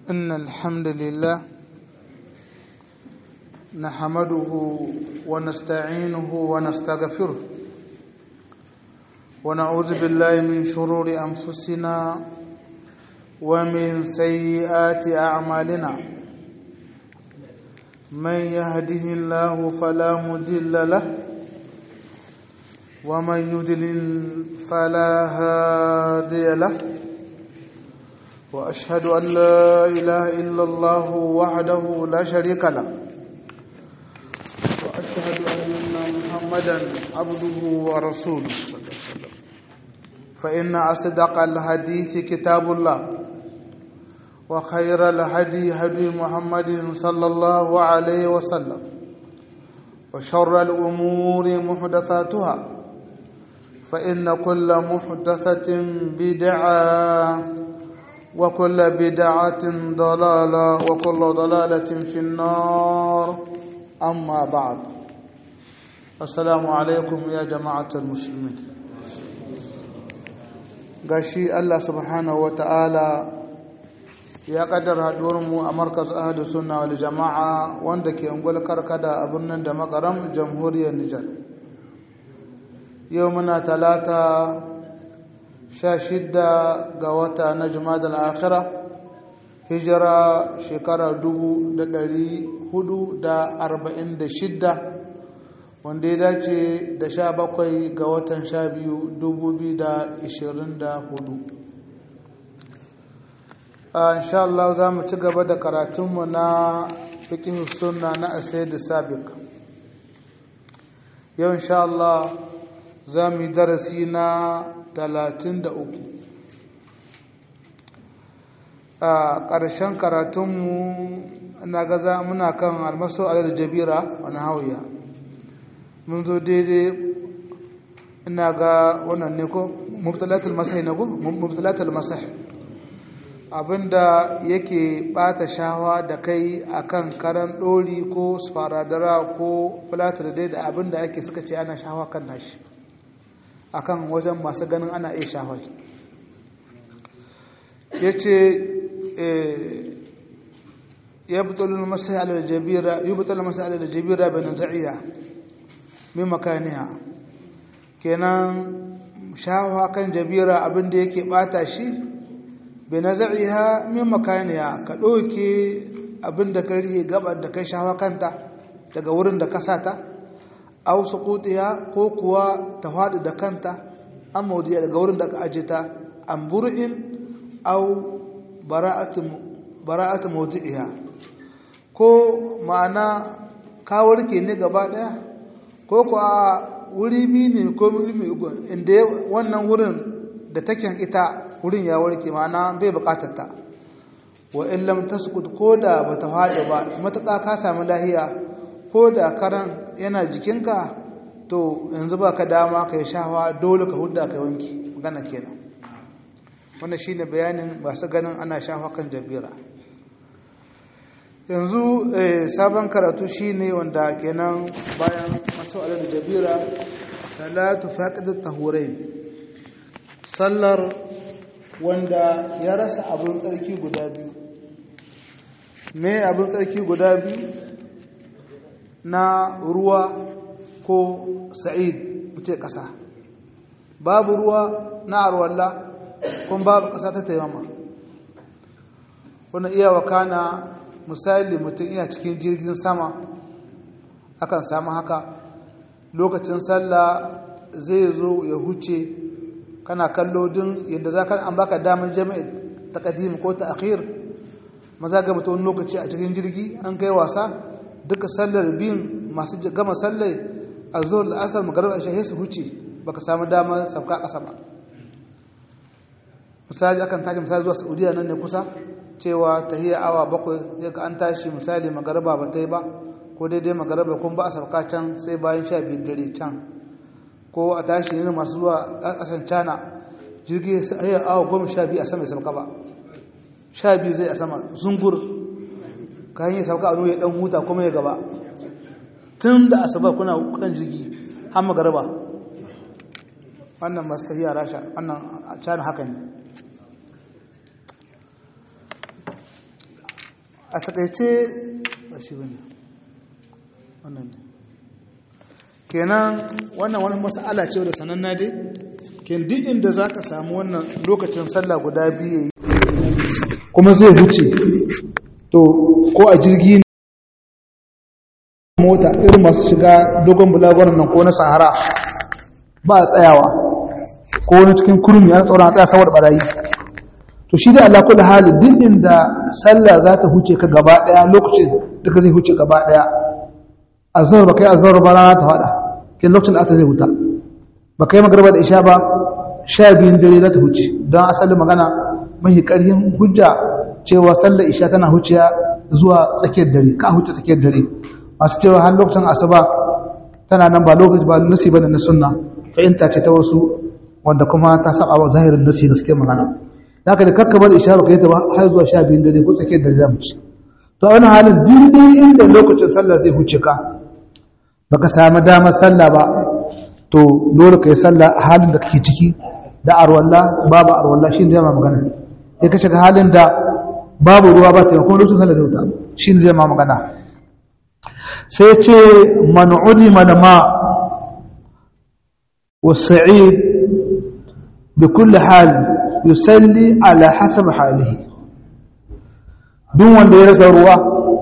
إن الحمد لله نحمده ونستعينه ونستغفره ونعوذ بالله من شرور أنفسنا ومن سيئات أعمالنا من يهده الله فلا مضل له ومن يضلل فلا هادي له واشهد ان لا اله الا الله وحده لا شريك له واشهد ان محمدا عبده ورسوله صلى الله عليه وسلم فان اصدق الحديث كتاب الله وخير الهدي هدي محمد صلى الله عليه وسلم وشر الامور محدثاتها فإن كل محدثة بدعة وكل بدعة ضلالة وكل ضلالة في النار أما بعد السلام عليكم يا جماعة المسلمين gashi Allah subhanahu wa ta'ala ya kaddara haɗuwarmu a markas ahadu sunna wal jama'a wanda ke ungul karkada a birnin da makaram jamhuriyar Nijar. yau muna talata sha shidda ga wata na jumadal akhira hijira shekara dubu da dari hudu da arba'in da shidda wanda ya dace da sha bakwai ga watan sha biyu dubu biyu da ishirin da hudu insha Allah za mu ci gaba da karatunmu na fikin sunna na asai da sabik yau insha Allah za mu yi darasi na talatin da uku a ƙarshen karatunmu na gaza muna kan almaso alar jabira wani hauya mun zo daidai ina ga wannan ne ko mubtalatul masai na ko mubtalatul masai abinda yake bata shawa da kai akan karan ɗori ko sparadara ko fulatar dai da abinda ake suka ce ana shawa kan nashi akan wajen masu ganin ana iya shafai ya ce ya butulun masai alalajabira yi butulun masai alalajabira benin za'iya min makaniya kenan shafa kan jabira abinda yake bata shi benin za'iya min makaniya ka ɗauke abinda ka rihe gabar da kai shafa kanta daga wurin da ka sata aw suqutiha ko kuwa ta faɗi da kanta an maudiya daga wurin da aka aje ta an bur'in aw bara'atu bara'atu mawdi'iha ko ma'ana ka warke ne gaba daya ko ko a wuri bi ne ko wuri mai ugu inda wannan wurin da taken ita wurin ya warke ma'ana bai bukatar ta wa in lam tasqut ko da bata faɗi ba matuƙa ka samu lahiya ko da karan yana jikinka to yanzu ba ka dama ka yi shawa dole ka hudda ka wanki magana kenan wannan shine bayanin masu ganin ana shawa kan jabira yanzu sabon karatu shine wanda kenan bayan masu da jabira salatu faqidat tahurai sallar wanda ya rasa abin tsarki guda biyu me abin tsarki guda biyu na ruwa ko sa'id muce ƙasa babu ruwa na arwalla kuma babu ƙasa ta taimama wani iya wakana misali mutum iya cikin jirgin sama akan samu haka lokacin sallah zai zo ya huce kana kallo din yadda za ka an baka damar jami'a ta ƙadim ko ta akhir maza ga mutum lokaci a cikin jirgi an kai wasa duka sallar biyun masu gama sallai a zuwa la'asar magarar ashe su huce baka samu damar sauka ƙasa ba misali akan tashi misali zuwa saudiya nan ne kusa cewa tahiyar awa bakwai sai ka an tashi misali magaraba ba ta yi ba ko daidai magaraba kun ba a sauka can sai bayan sha biyu dare can ko a tashi ne masu zuwa ƙasan cana jirgi sai awa goma sha biyu a sama sauka ba sha biyu zai a sama zungur ka hanyar sauka a ya dan huta kuma ya gaba tun da asuba kuna kan jirgi har magaraba wannan masu tafiya rasha wannan cana haka ne a takaice ba shi bane wannan ne kenan wannan wani mas'ala ce da sananna dai ken duk inda za ka samu wannan lokacin sallah guda biyu kuma zai huce to ko a jirgi mota irin masu shiga dogon bulagoran nan ko na sahara ba a tsayawa ko wani cikin kurmi ana tsoron a tsaya saboda barayi to shi dai Allah kullu hali duk inda sallah za ta huce ka gaba daya lokacin duka zai huce gaba daya azhar ba kai azhar ba rana ta fada kin lokacin da aka zai huta ba kai magarba da isha ba sha biyun dare za ta huce don asalin magana mahi ƙarfin hujja cewa sallar isha tana huciya zuwa tsakiyar dare ka huce tsakiyar dare masu cewa har lokacin asuba tana nan ba lokaci ba nasi bane na sunna fahimta ce ta wasu wanda kuma ta saba wa zahirin nasi gaskiyar magana haka da kakkabar isha ba kai ta har zuwa sha biyun dare ko tsakiyar dare za mu ci to a wani halin dindin inda lokacin sallah zai huce ka baka samu damar sallah ba to dole ka yi sallah a halin da kake ciki da arwalla babu arwalla shi ne zai ma magana ya ka shiga halin da babu ruwa ba ta kuma lokacin sallah zai wuta shi ne zai ma magana sai ce man'udi manama wa sa'id bi kulli hal yusalli ala hasab halihi duk wanda ya rasa ruwa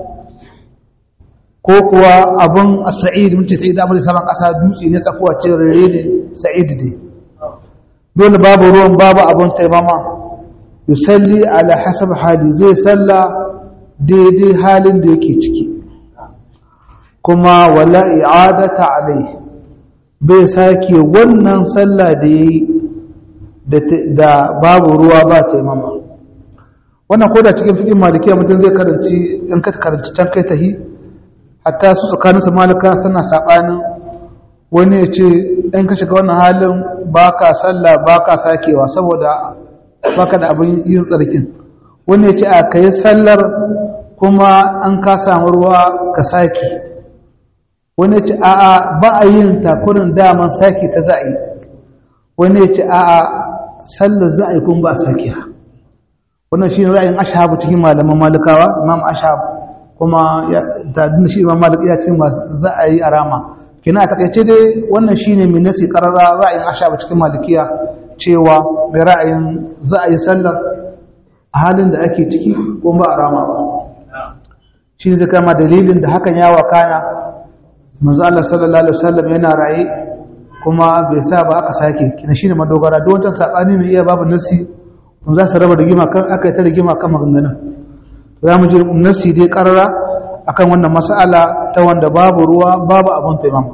ko kuwa abin sa'id mun ce sa'id abin da saman ƙasa dutse ne tsakuwa ce rere ne sa'id ne dole babu ruwan babu abin taimama yusalli ala hasab hali zai salla daidai halin da yake ciki kuma wala i'adata alai bai sake wannan salla da yayi da babu ruwa ba taimama wannan ko da cikin fikin malikiya mutum zai karanci in ka karanci can kai tahi hatta su tsakaninsu malika suna saɓanin wani ya ce ɗan ka shiga wannan halin ba ka sallah ba ka sakewa saboda ba ka da abin yin tsarkin wani ya ce a ka yi sallar kuma an ka samu ruwa ka sake wani ya ce a a ba a yin takurin daman sake ta za a yi wani ya ce a a sallar za a yi kuma ba a sake wannan shi ne ra'ayin ashabu cikin malaman malikawa imam ashabu kuma da shi imam malik ya ce masu za a yi a rama kina a takaice dai wannan shine mai nasi karara ra'ayin ashaba cikin malikiya cewa mai ra'ayin za a yi sallar a halin da ake ciki ko ba a rama ba shi zai kama dalilin da hakan ya wakana manzo Allah sallallahu alaihi wasallam yana raye kuma bai sa ba aka sake kina shine madogara don wancan sabani mai iya babu nasi mun za su raba rigima kan aka yi ta rigima kan maganganun za mu ji nasi dai karara akan wannan mas'ala ta wanda babu ruwa babu abin taimama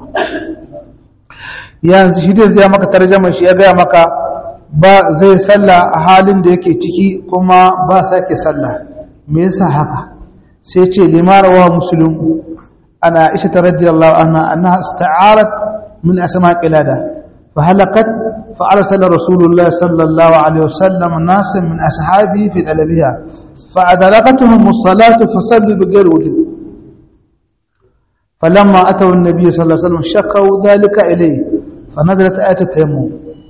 yanzu shi dai zai maka tarjama shi ya gaya maka ba zai salla a halin da yake ciki kuma ba sake salla me yasa haka sai ce limarawa muslim ana isha ta radiyallahu anha annaha ista'arat min asma qilada fa halakat fa arsala rasulullah sallallahu alaihi wasallam nasan min ashabi fi talabiha فأدركتهم الصلاة فصلوا بغير وضوء فلما أتوا النبي صلى الله عليه وسلم شكوا ذلك إليه فنزلت آية التيمم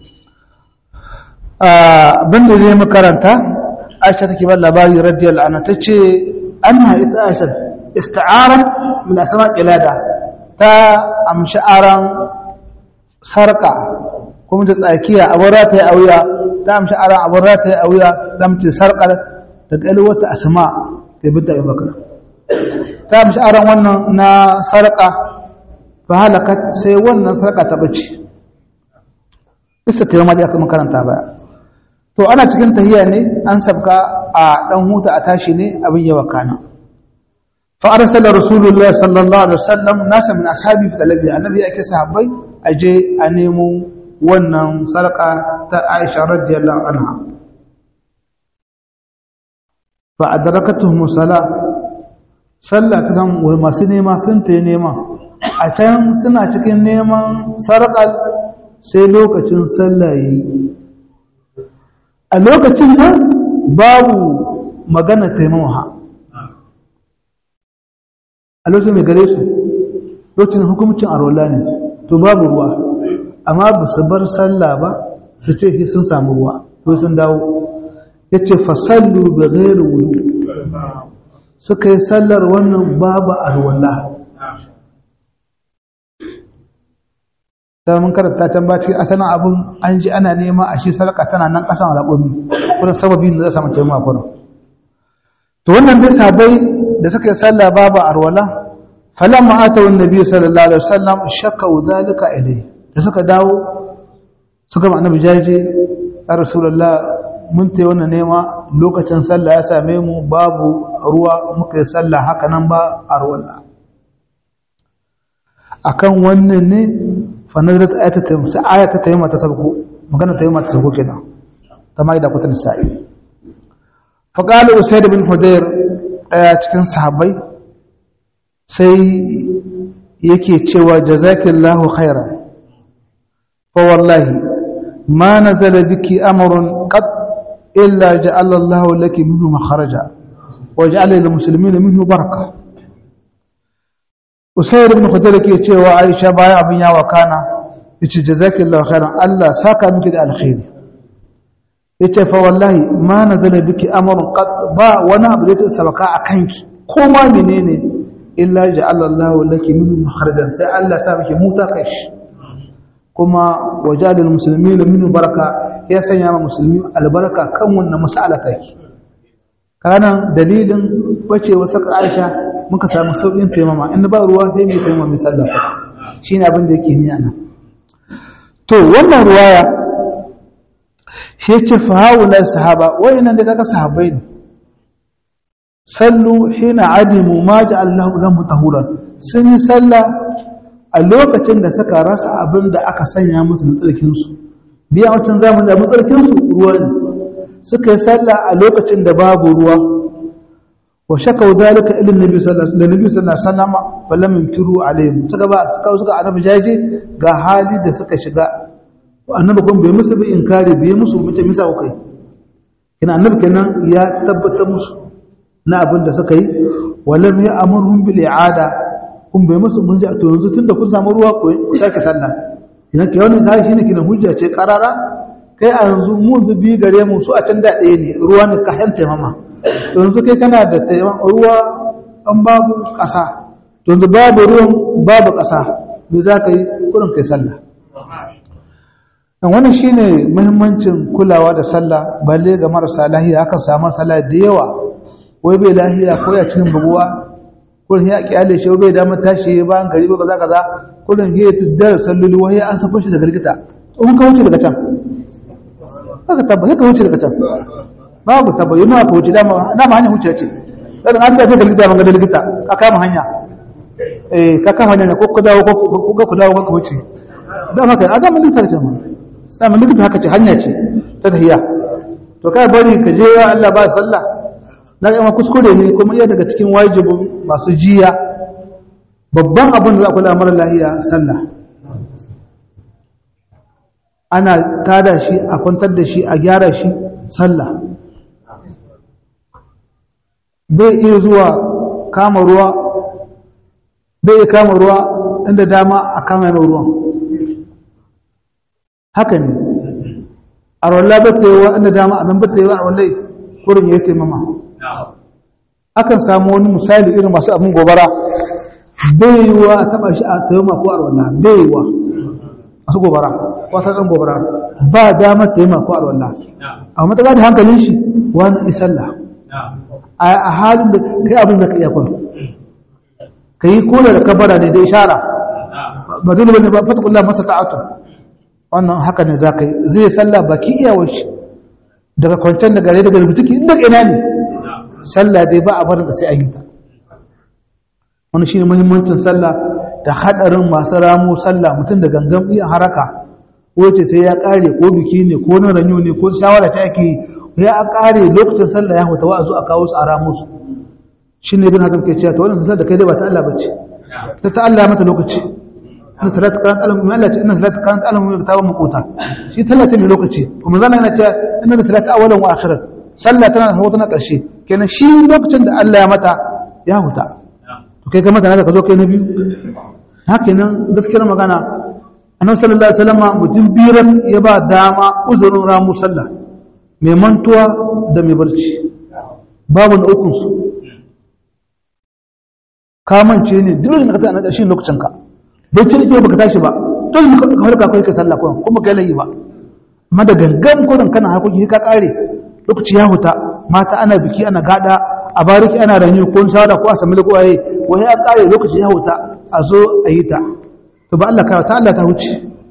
بند لي مكرنتا عائشة تكبر لباري رضي الله عنها تجي أنها إتاشر استعارة من أسماء قلادة تا أم شعارا سرقة kuma ta tsakiya abin rataye a wuya ta amshi aran abin rataye a wuya lamci sarƙar daga wata asma da binta abubakar ta mishi aron wannan na sarƙa ba halaka sai wannan sarƙa ta bace isa ta yamma da aka makaranta baya to ana cikin tahiya ne an sabka a ɗan huta a tashi ne abin yawa kana fa arsala rasulullahi sallallahu alaihi wasallam nasa min ashabi fi talabi annabi yake sahabbai aje a nemo wannan sarƙa ta Aisha radiyallahu anha fa adrakatuhum salat sallah ta san wai masu nema sun ta nema a can suna cikin neman sarƙal sai lokacin sallah yayi a lokacin nan babu magana taimawa a lokacin mai gare su lokacin hukumcin arola ne to babu ruwa amma ba su bar sallah ba su ce sun samu ruwa ko sun dawo ya ce fasallu da gairu wulu suka yi sallar wannan babu alwala ta mun karanta can ba cikin asalin abin an ji ana nema a shi sarƙa tana nan ƙasan alaƙomi kuma sababi da za samu taimaka kuma to wannan dai sabai da suka yi sallah babu alwala falamma atawu annabi sallallahu alaihi wasallam shakka zalika ilai da suka dawo suka ma annabi jaje ya rasulullah mun tayi wannan nema lokacin sallah ya same mu babu ruwa muka yi sallah haka nan ba alwala akan wannan ne fa nazarat ayata tayyib sai ayata tayyib ta sabko magana tayyib ta sabko kenan ta mai da kutan sa'i fa qala usayd bin hudayr daya cikin sahabbai sai yake cewa jazakillahu khairan fa wallahi ma nazala biki amrun qad illa ja'ala Allahu laki minhu makharaja wa ja'ala lil muslimina minhu baraka Usayd ibn Khudayr ke cewa Aisha baya abin yawa kana yace jazakillahu khairan Allah saka miki da alkhairi yace fa wallahi ma nazala biki amrun qad ba wani abu da ya sabaka akanki ko ma menene illa ja'ala Allahu laki minhu makharajan sai Allah sa miki muta kai kuma wajalil muslimina minhu baraka ya sanya ma musulmi albarka kan wannan mas'ala take kana dalilin bacewa saka Aisha muka samu sauƙin taimama in ba ruwa sai mai taimama mai sallah shine abin da yake ni ana to wannan ruwaya shi ce fa haula sahaba wayannan da kaga sahabbai ne sallu hina adimu ma ja'allahu lahum tahuran sun yi sallah a lokacin da suka rasa abin da aka sanya musu na tsarkin su biya wancan zamanin da matsarkin su ruwa ne suka yi sallah a lokacin da babu ruwa wa shakau dalika ila nabi sallallahu alaihi wasallam falam yunkiru alaihim suka ba suka suka annabi jaje ga hali da suka shiga annabi kun bai musu bi inkari bai musu mutum misa kai kina annabi kenan ya tabbatar musu na abin da suka yi walam ya amurhum bil i'ada kun bai musu mun ji to yanzu tunda kun samu ruwa ku sake sallah kina ke wannan kai shine kina hujja ce karara kai a yanzu mu zubi gare mu su a can da ɗaya ne ruwa ne ka hanta mama to yanzu kai kana da ruwa an babu ƙasa to yanzu babu ruwan babu ƙasa me za ka yi kurin kai sallah dan wannan shine muhimmancin kulawa da sallah balle ga marasa lahiya akan samu sallah da yawa wai bai lahiya ko ya cikin buguwa kullum ya kyale shi bai da tashi ba an gari ba kaza kaza kullum ya tiddar salloli wai an sako shi daga likita in ka wuce daga can haka tabba ka wuce daga can babu tabba yi ma ka wuce dama dama hanya wuce ce dan an ce daga likita ban ga likita ka kama hanya eh ka kama hanya ko ku dawo ko ku dawo ko ku wuce dama kai a dama likita ce ma dama likita haka ce hanya ce ta tahiya to kai bari ka je ya Allah ba sallah na ga kuskure ne kuma iya daga cikin wajibin masu jiya babban abin da za ku lamar lahiya sallah ana tada shi a kwantar da shi a gyara shi sallah bai iya zuwa kama ruwa bai iya kama ruwa inda dama a kama yana ruwan haka ne a rawar bata yi wa inda dama a nan bata yi wa a rawar kurin ya taimama akan samu wani misali irin masu abin gobara bai yi wa a taba shi a taimama ko a rawar bai yi wa masu gobara wasan ɗan gobara ba damar taimama ko a rawar a mataka da hankalin shi wani isalla a halin da kai abin da ka iya kwan ka yi kula da kabara ne da ishara ba dole wani ba fatakullah masa ta'atu wannan haka ne za ka yi zai sallah baki iyawar shi daga kwancen da gare daga rubutuki inda ina ne sallah dai ba a barin da sai an yi ta wani shi ne muhimmancin sallah da haɗarin masu ramo sallah mutum da gangan iya haraka wace sai ya ƙare ko biki ne ko na ranyo ne ko shawara ta ake ya ƙare lokacin sallah ya huta wa a zo a kawo su a ramo su shi ne bin hazam ke cewa ta wannan sallah da kai dai ba ta Allah ba ce ta ta Allah mata lokaci inna salatu kanat alam min Allah ce inna salatu kanat alam min kitabun maquta shi sallah ce mai lokaci kuma zan yana cewa inna salatu awwalan wa akhiran sallah tana da tana karshe kenan shi lokacin da Allah ya mata ya huta to kai ka mata da ka zo kai na biyu haka nan gaskiyar magana annabi sallallahu alaihi wasallam mutum biran ya ba dama uzurin ramu sallah mai mantuwa da mai barci babu na ukun su kamance ne dole ne ka tsaya na shi lokacin ka bacci ne baka tashi ba dole ka halka kai ka sallah kuma kuma kai layi ba amma da gangan gurin kana hakoki ka kare lokaci ya huta mata ana biki ana gada a bariki ana ranyu ko shawara ko a sami da kowaye wani ya kare lokaci ya huta a zo a yi ta to ba Allah ka ta Allah ta huce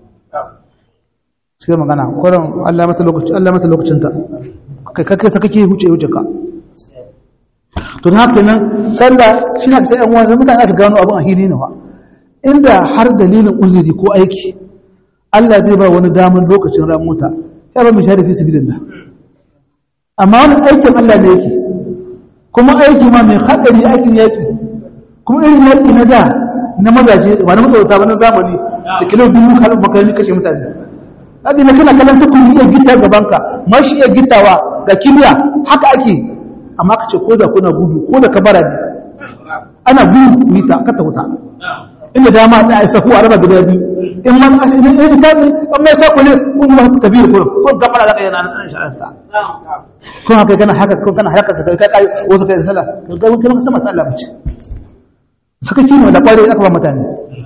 sai magana kurin Allah mata lokaci Allah mata lokacin ta kai kai sa kake huce huce ka to da haka nan sallah shi ne sai yan wani mutane su gano abin a hili ne fa inda har dalilin uzuri ko aiki Allah zai ba wani damar lokacin ran mota ya ba mu shahada fi sabilillah amma wani aikin Allah ne yake kuma aiki ma mai hadari aikin yaki kuma irin yaki na da na mazaje ba na mazaje ba na zamani da kilo dubu kalin makarani kashe mutane hadi na kana kallon ta kuma iya gita gaban ka ma shi iya gitawa ga kibiya haka ake amma ka ce ko da kuna gudu ko da kabara ne ana gudu ku yi ta ka ta wuta inda dama ta aisa ku a raba guda biyu in man in in ta in mai ta kule kun ma ta tabi ko ko gafara da kai na nan sha'anta ko haka kana haka ko kana haka ka kai kai wasu kai sallah ga mun kuma sama sallah bace saka kino da kware aka ba mutane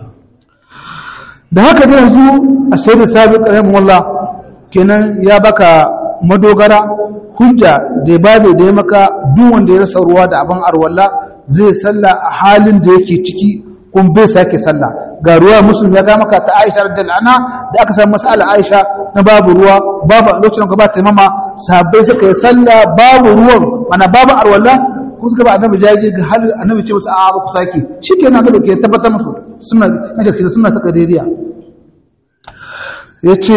da haka da yanzu a sayyid sabiq rahimahullah kenan ya baka madogara hujja da babu da ya maka duk wanda ya rasa ruwa da abin arwalla zai sallah a halin da yake ciki kun bai sake sallah ga ruwa musulmi ya ga maka ta Aisha radhiyallahu anha da aka samu mas'ala Aisha na babu ruwa babu lokacin ka ba ta mama sahabbai suka yi sallah babu ruwan mana babu arwalla ko suka ba annabi jaji ga hal annabi ce musu a ba ku sake shikenan ga ke tabbatar musu suna na gaskiya suna ta kadiriya yace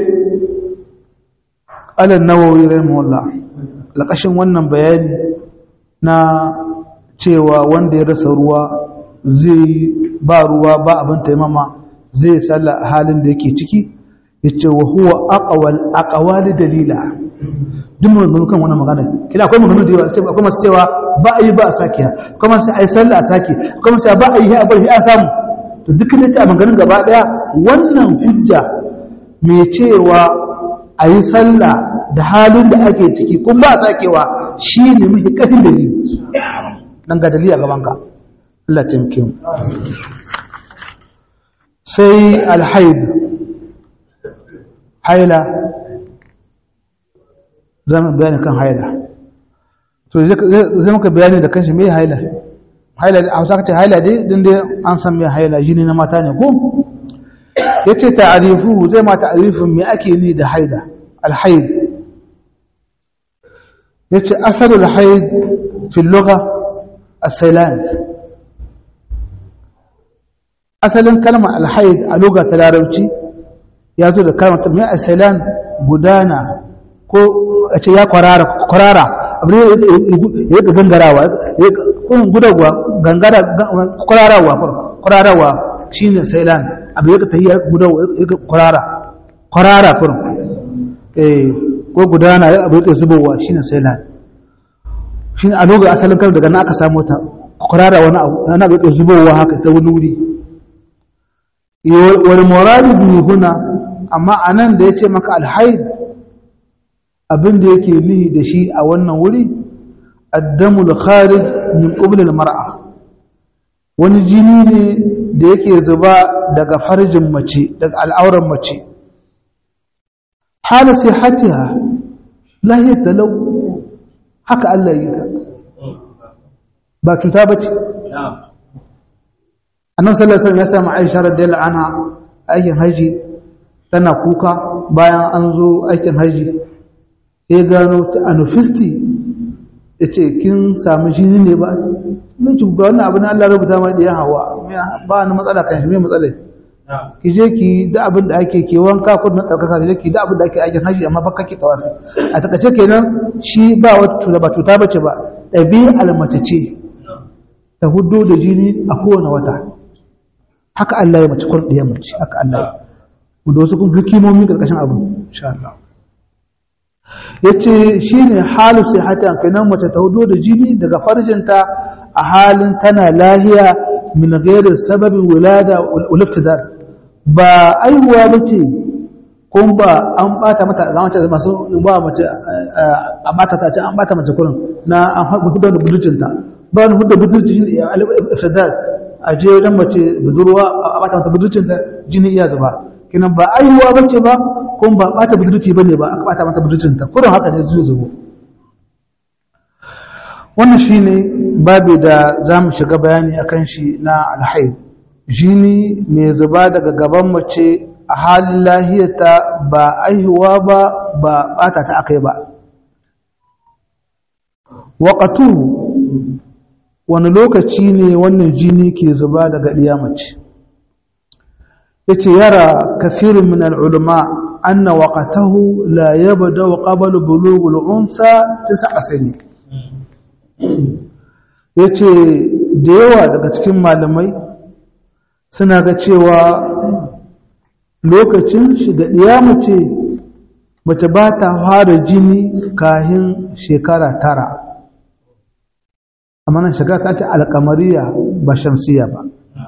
alan nawawi rahimahullah lakashin wannan bayani na cewa wanda ya rasa ruwa zai ba ruwa ba abin taimama zai salla a halin da yake ciki ya ce wa huwa aqwal aqwali dalila duk mun kan wannan magana kina akwai magana da yawa ce akwai masu cewa ba a yi ba a sake kuma sai ai sallah a sake kuma sai ba a yi a bar shi a samu to duk da ta maganin gaba daya wannan hujja mai cewa a yi sallah da halin da ake ciki kun ba a sakewa shi ne mafi ƙafin dalili dan ga dalili a gabanka Allah taimake mu sai alhaid haila zama bayani kan haila to zai muka bayani da kanshi mai haila haila a hausa ka ce haila dai din dai an san mai haila jini na mata ne ko ya ce ta'arifu zai ma ta'arifin me ake ni da haida alhaid ya ce asalul haid fil lugha as-sailan asalin kalmar alhaid a lugha ta larabci ya zo da kalmar mai as-sailan gudana ko a ce ya kwarara kwarara abin ya ga gangarawa kun gudawa gangara kwararawa kwararawa shine sailan abin ya ga tahiyar gudawa ya ga kwarara kwarara kurum eh ko gudana ya abu ya zubowa shine sailan shine a lokacin asalin kar daga nan aka samu ta kurara wani abu ana abu ya zubowa haka ta wani wuri wal muradu bi huna amma anan da yace maka alhaid abin da yake nihi da shi a wannan wuri addamul kharij min qubl al mar'a wani jini ne da yake zuba daga farjin mace daga al'auran mace hala sihatiha lahiyar talau haka Allah yi ka ba cuta bace annan sallallahu alaihi wasallam ya samu Aisha radiyallahu anha aikin haji tana kuka bayan an zo aikin haji ya gano ta anufisti yace kin samu jini ne ba mai ki ga wannan abin Allah rubuta mai da ya hawa ba ni matsala kan shi mai matsala ki je ki da abin da ake ke wanka ko na tsarkaka ki je ki da abin da ake aikin haji amma fa kake tawafi a takace kenan shi ba wata cuta ba cuta bace ba ɗabi'ar mace ce ta hudu da jini a kowane wata haka Allah ya mace kun ɗaya mace haka Allah ya mu da wasu kun hikimomi karkashin abu insha Allah yace shine halu sai hata kenan mace ta hudu da jini daga farjinta a halin tana lahiya min ghairi sababin wulada wal iftidar ba aihuwa ba ce kun ba an bata mata ga mace masu ba mace a bata ta ce an bata mace kurin na an hudu da budurcinta ba wani hudu budurci shi ne ifsadar a je wajen mace budurwa a bata mata budurcinta jini iya zuba kinan ba aihuwa bace ba kun ba bata budurci bane ba aka bata mata budurcinta kurin haka ne zuwa zubo wannan shine babu da za mu shiga bayani akan shi na alhaid jini mai zuba daga gaban mace a halin lahiyarta ba aihuwa ba ba bata ta akai ba waƙatu wani lokaci ne wannan jini ke zuba daga ɗiya mace ya ce yara kafirin min al'ulama anna waƙatahu la yaba da waƙabar bulugul unsa ta sa'asani ya ce da yawa daga cikin malamai suna ga cewa lokacin shiga ɗiya mace mace ba ta fara jini kahin shekara tara amma nan shekara ta ce alkamariya ba shamsiya ba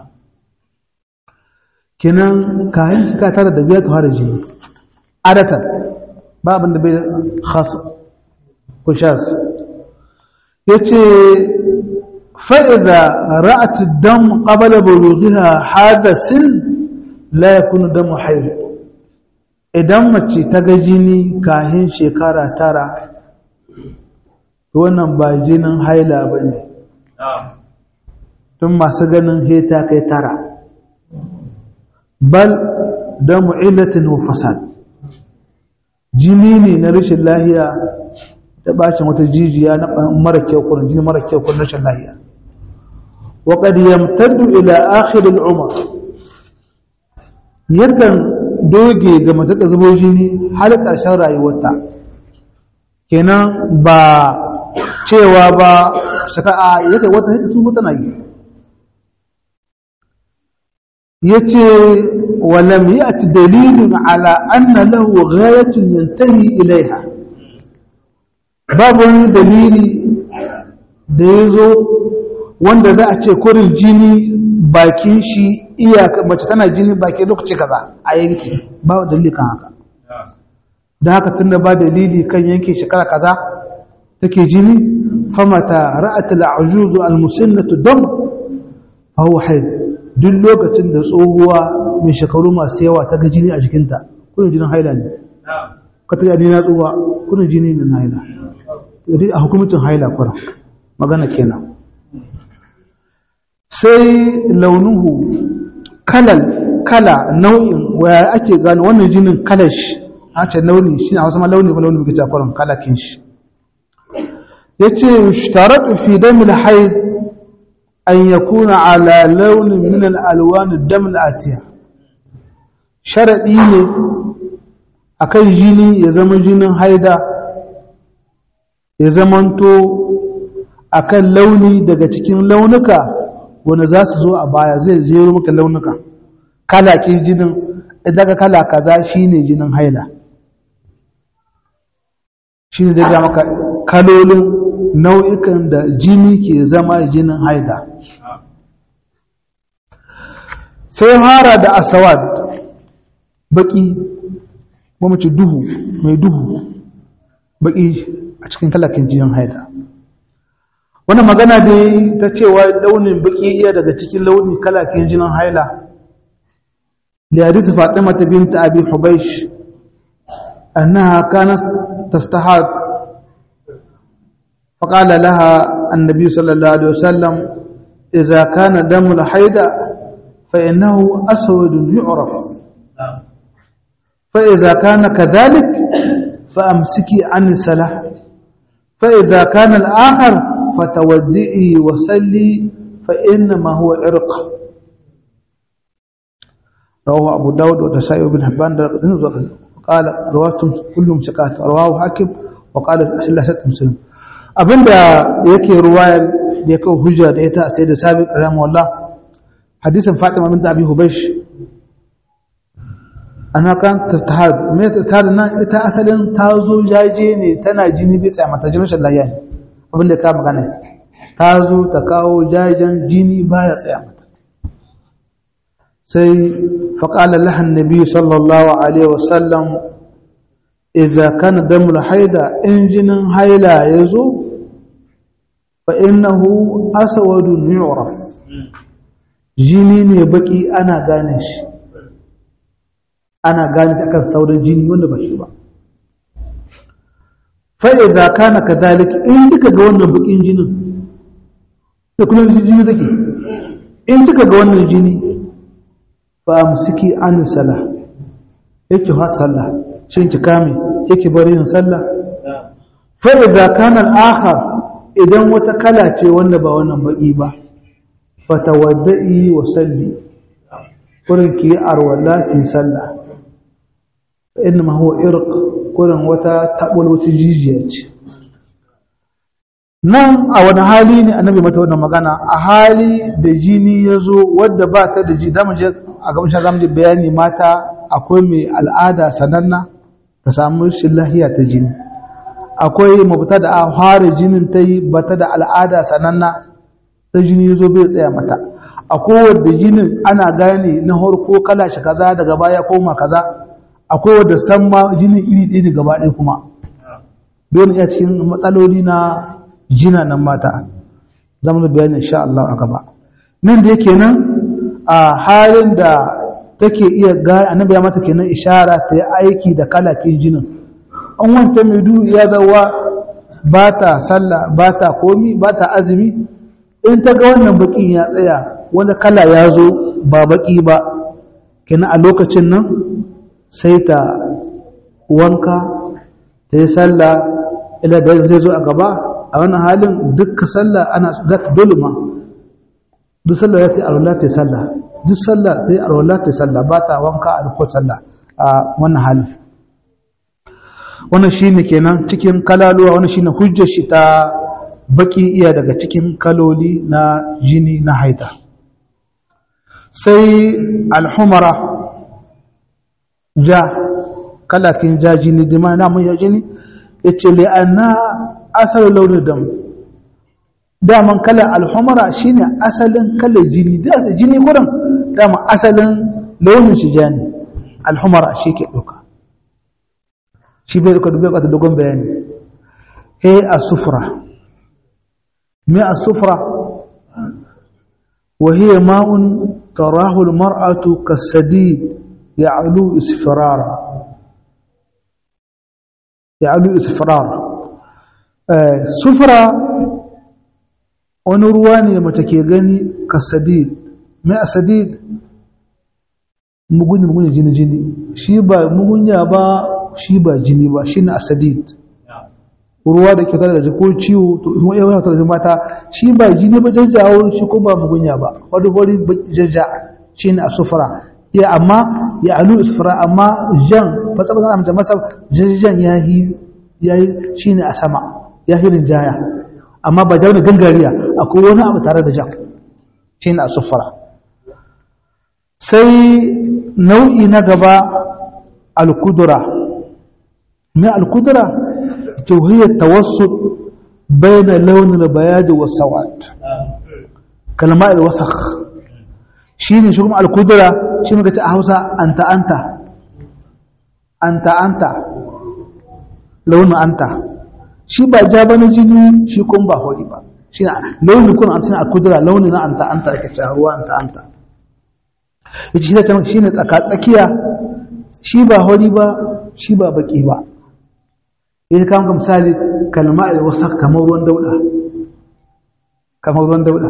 kinan kahin shekara tara da biyar ta fara jini adatan ba abin da bai khasu kushas ya ce fa'iza ra'atu dam ƙabala bulughiha hadasin la yakunu damu haid idan mace ta ga jini kahin shekara tara wannan ba jinin haila ba ne tun masu ganin heta kai tara bal damu illatin wa fasad jini ne na rashin lahiya da bacin wata jijiya na mara kyau kurin jini mara kyau kurin rashin lahiya wa qad yamtaddu ila akhir al-umr yakan doge ga mace ta zubo jini har ƙarshen rayuwarta kenan ba cewa ba shaka'a yake wata hita su tana yi yace walam ya'ti dalilun ala anna lahu ghayatun yantahi ilaiha babu wani dalili da yazo wanda za a ce kurin jini bakin shi iyaka mace tana jini baki lokaci kaza a yanki ba dalili kan haka da haka tunda ba dalili kan yanke shekara kaza take jini famata ra'atul ajuzu almusinnatu dam fa huwa haid duk lokacin da tsohuwa mai shekaru masu yawa ta ga jini a jikinta kunin jinin haila ne ka tare ni na tsohuwa kunin jini ne na haila a hukumcin haila kura magana kenan sai launuhu kalal kala nau'in waya ake gano wannan jinin kalash a ce launi shi a wasu ma launi ba launi muke jakwaron kalakin shi ya ce shtaratu fi damil haid an ya kuna ala launin min al'alwani damil atiya sharaɗi ne a kan jini ya zama jinin haida ya zamanto a kan launi daga cikin launuka wanda za su zo a baya zai jero maka launuka kala ke jinin daga kala kaza shine jinin haila shine zai maka kalolin nau'ikan da jini ke zama jinin haila sai hara da asawad baki mace duhu mai duhu baki a cikin kalakin jinin haila wannan magana dai ta cewa launin baki iya daga cikin launi kalakin jinin haila da hadisi fatima ta binta abi hubaish annaha kanat tastahad فقال لها النبي صلى الله عليه وسلم إذا كان دم الحيض فإنه أسود يعرف فإذا كان كذلك فأمسكي عن السلاح فإذا كان الآخر فتودئي وسلي فإنما هو عرق رواه أبو داود وتسائب بن حبان قال رواتهم كلهم سكات رواه حاكم وقال أسلسة مسلم abinda yake ruwayar da ya kawo hujja da ita sai da sabi ƙaramu wallah hadisin fatima binta abi hubaysh ana kan tattahad me tattahad nan ita asalin ta zo jaje ne tana jini bai tsaya mata jinin lahiya ne abinda ka magana ta zo ta kawo jajen jini baya tsaya mata sai faƙalar lahan nabi sallallahu alaihi wasallam idza kana damul haida in jinin haila ya zo fa innahu aswadun yu'raf jini ne baki ana gane shi ana gane shi akan sauran jini wanda ba shi ba fa idza kana kadhalik in kika ga wannan bakin jinin da kuma jini take in kika ga wannan jini fa amsiki an sala yake ha sallah shin ki kame yake bari yin sallah fa idza kana al-akhar idan wata kala ce wanda ba wannan baki ba fatawaddai wa salli kurin ki arwala ki sallah inma huwa irq kurin wata tabul wata jijiya ce nan a wani hali ne annabi mata wannan magana a hali da jini ya zo wadda ba ta da ji zamu je a gaban shi zamu bayani mata akwai mai al'ada sananna ta samu shi lahiya ta jini akwai mafita da a fara jinin ta yi ba ta da al'ada sananna ta jini ya zo bai tsaya mata akwai wadda jinin ana gane na harko kala shi kaza daga baya koma kaza akwai wadda san ma jinin iri ɗaya ne gaba ɗaya kuma dole iya cikin matsaloli na jina nan mata zama da bayanin insha Allah a gaba nan da yake nan a halin da take iya gane annabi ya mata kenan ishara ta yi aiki da kalakin jinin an wanta mai duhu ya zawa ba ta sallah ba ta komi ba ta azumi in ta ga wannan bakin ya tsaya wanda kala ya zo ba baki ba kenan a lokacin nan sai ta wanka ta yi sallah ila da zai zo a gaba a wannan halin dukkan sallah ana dole ma duk sallah ya ta yi arwala ta yi sallah duk sallah ta yi arwala ta yi sallah ba ta wanka a dukkan sallah a wannan halin wannan shine kenan cikin kalaluwa wannan shine hujjar shi ta baki iya daga cikin kaloli na jini na haita sai alhumara ja kalakin ja jini dima na mun ya jini yace li anna asal launin dam daman kalar alhumara shine asalin kalar jini da jini gurin dama asalin launin shi ja ne alhumara shi ke doka shi bai duka dubai kwata dogon bayani he a sufura me a sufura وهي ماء تراه المرأة كالسديد يعلو اسفرارا يعلو اسفرارا سفرة wani ruwa ne mace ke gani ka sadid mai a sadid mugunya mugunya jini jini shi ba mugunya ba shi ba jini ba shi na asadid ruwa da ke tare da ko ciwo to ruwa yawa tare da mata shi ba jini ba jajjawo shi ko ba mugunya ba wani wani jajja shi ne a sufura ya amma ya alu sufura amma jan fasa fasa amince masa jajjan ya yi shi ne a sama ya yi rinjaya amma ba jawo gangariya akwai wani abu tare da jan shi ne a sufura sai nau'i na gaba alkudura mai alkudura توهي التوسط بين لون البياض والسواد كلماء الوسخ شيني شو مع القدرة شنو قلت أهوسا أنت أنت أنت أنت لون أنت shi ba ja bane jini shi kun ba hori ba shi launi kun an suna kudura launi na anta anta ake cewa anta anta yace shi ta shine tsaka tsakiya shi ba hori ba shi ba baki ba ya kama ka misali kalma da wasa kamar ruwan dauda kamar ruwan dauda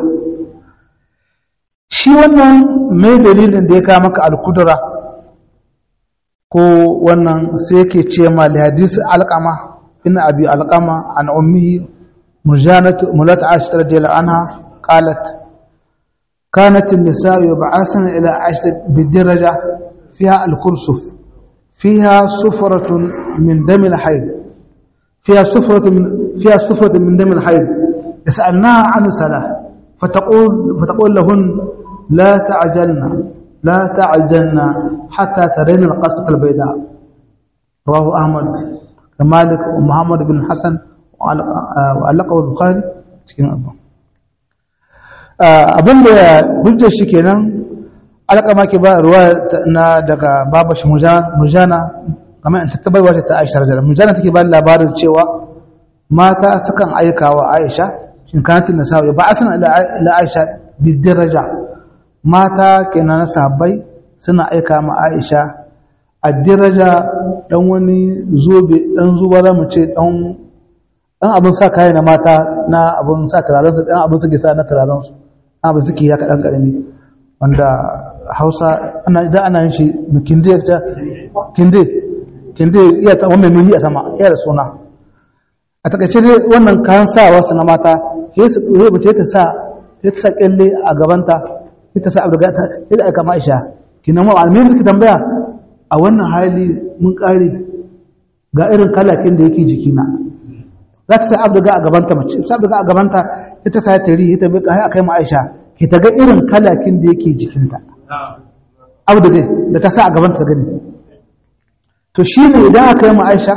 shi wannan mai dalilin da ya kama ka alkudura ko wannan sai yake ce ma da hadisi alƙama ina abi alƙama an ummi murjanatu mulat aisha radiyallahu anha qalat كانت النساء يبعثن إلى عائشة بالدرجة فيها الكرسف فيها صفرة من دم الحيض فيها صفرة من فيها صفرة من دم الحيض يسألناها عن الصلاة فتقول فتقول لهن لا تعجلنا لا تعجلنا حتى ترين القصة البيضاء رواه أحمد كمالك ومحمد بن حسن وعلقه البخاري abin da hujjar shi kenan alƙama ke ba ruwa na daga babashi mujana kamar in tattabar wata ta aisha rajala mujana take ba labarin cewa mata sukan aika wa aisha shin kanatin da sa'o'i ba a san ila aisha bidiraja mata kenan na sahabbai suna aika ma aisha a diraja dan wani zobe dan zuba za mu ce dan dan abin sa kaya na mata na abin sa turaren su dan abin suke sa na turaren su abin suke ya kadan karami wanda Hausa ana idan ana yin shi kinde ta kinde kinde iya ta wannan nuni a sama iya da suna a takaice dai wannan kayan sawa su na mata sai su sai bace ta sa sai ta sa kyalle a gabanta sai ta sa abu da ta sai da aka Aisha kinan ma almin suka tambaya a wannan hali mun kare ga irin kalakin da yake jikina za ta sa abu da a gabanta mace sa abu da a gabanta ita sa ta ri ita bai kai akai ma Aisha ki ta ga irin kalakin da yake jikinta abu da da ta sa a gabanta ta gani to shine idan aka yi ma Aisha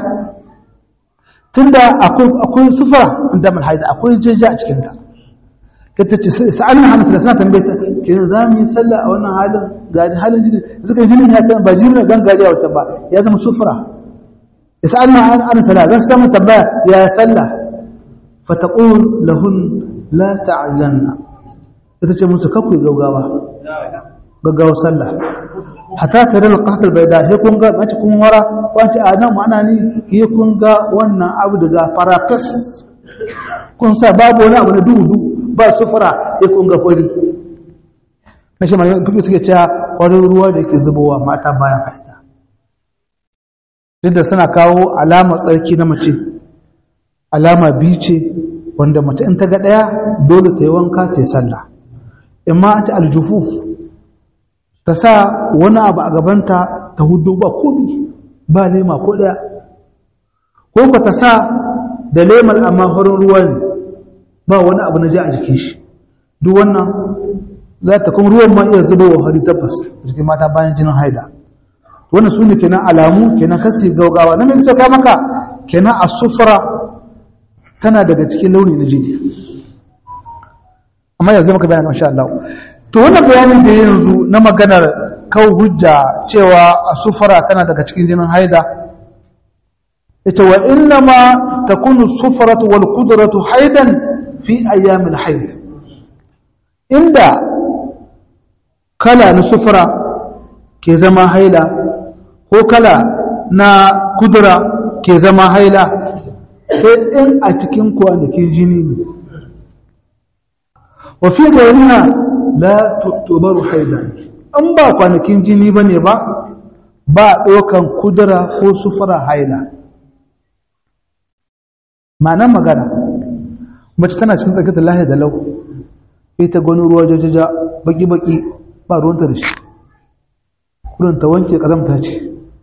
tunda akwai sufura da mun haida akwai jeja a cikinta kata ce sa'alin hana sallah suna tambaye ta kenan za mu yi sallah a wannan halin ga halin jini suka jinin ya ta ba jinin gangare a wata ba ya zama sufura sa'alin hana sallah za su samu tambaya ya sallah fataqul lahun la ta'janna ita ce musu kakwai gaugawa gaggawa sallah hata ka rana ƙasar bai da he kun ga mace kun wara wace a nan ma'ana ni he kun ga wannan abu daga farakas kun sa babu wani abu na duhu duhu ba sufura he kun ga fari na shi mai kuma suke cewa kwarin ruwa da ke zubowa mata bayan haida duk da suna kawo alama tsarki na mace alama biyu ce wanda mace in ta ga ɗaya dole ta yi wanka ta yi sallah in ma ta aljufuf ta sa wani abu a gabanta ta hudu ba komi ba lema ko ɗaya ko ka ta sa da lemar amma farin ruwa ne ba wani abu na ja a jikin shi duk wannan za ta kuma ruwan ma iya zuba wa hari tabbas jikin mata bayan jinin haida wannan su ne kenan alamu kenan kasi gaugawa na mai ka maka kenan a sufura tana daga cikin launi na jini amma yanzu maka bayanin insha Allah to wannan bayanin da yanzu na maganar kawo hujja cewa a sufura tana daga cikin jinin haida ita wa inna ma takunu sufaratu wal qudratu haidan fi ayyamil haid inda kala na sufura ke zama haila ko kala na kudura ke zama haila sai in a cikin kwanakin jini ne wa fi gairiha la tu'tabaru haidan an ba kwanakin jini bane ba ba ɗaukan kudura ko sufura haila ma'anar magana mace tana cikin tsakiyar lahi da lau ita gani ruwa jajaja baki-baki ba ruwanta da shi kudin ta wanke kazamta ce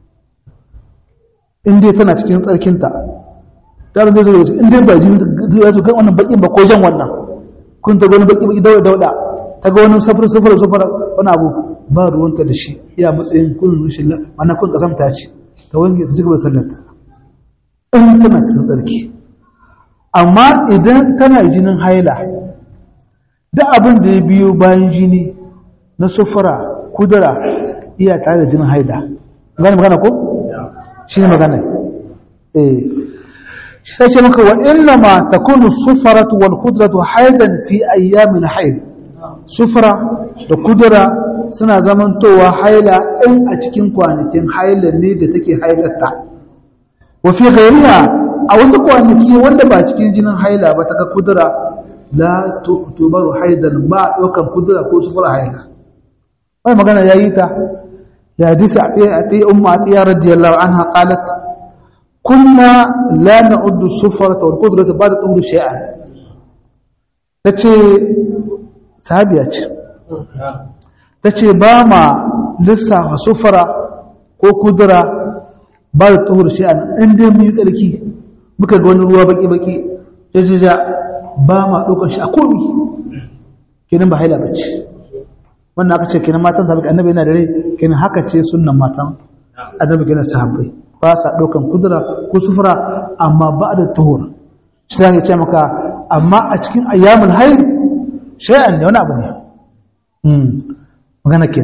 inda tana cikin tsarkinta ta zai zai wuce inda ba jini ya zo kan wannan bakin ba ko jan wannan kun ta gani baki-baki dauda dauda ta ga wani safar safar safar wani abu ba ruwanta da shi iya matsayin kun rushin mana kun kazamta ce ta wanke ta cigaba da sallarta in tana cikin tsarki amma idan tana jinin haila da abin da ya biyo bayan jini na sufura kudura iya tare da jinin haida gani magana ko? shi ne magana eh shi sai ce maka wa inna ma takunu sufaratu wal kudratu haidan fi ayyamin haid sufura da kudura suna zamantowa haila in a cikin kwanakin haila ne da take hailarta wa fi ghairiha a wasu kwanaki wanda ba cikin jinin haila ba ta ga kudura la tubaru haidan ba ɗaukan kudura ko sufura haila wai magana ya yi ta da hadisi a ti umma a tiya radiyallahu anha qalat kunna la na'uddu sufara wal qudrata ba da tuhur shay'an tace sahabiya ce tace ba ma lissafa sufara ko kudura ba da tuhur shay'an in dai mun yi tsarki muka ga wani ruwa baki-baki jajjaja ba ma ɗaukar shi a komi kenan ba haila bace wannan aka ce kenan matan sahabbai annabi yana da rai kenan haka ce sunnan matan annabi kenan sahabbai ba sa ɗaukan kudura ko sufura amma ba da tuhur shi za ce maka amma a cikin ayyamul haid shay'an ne wani abu ne magana kenan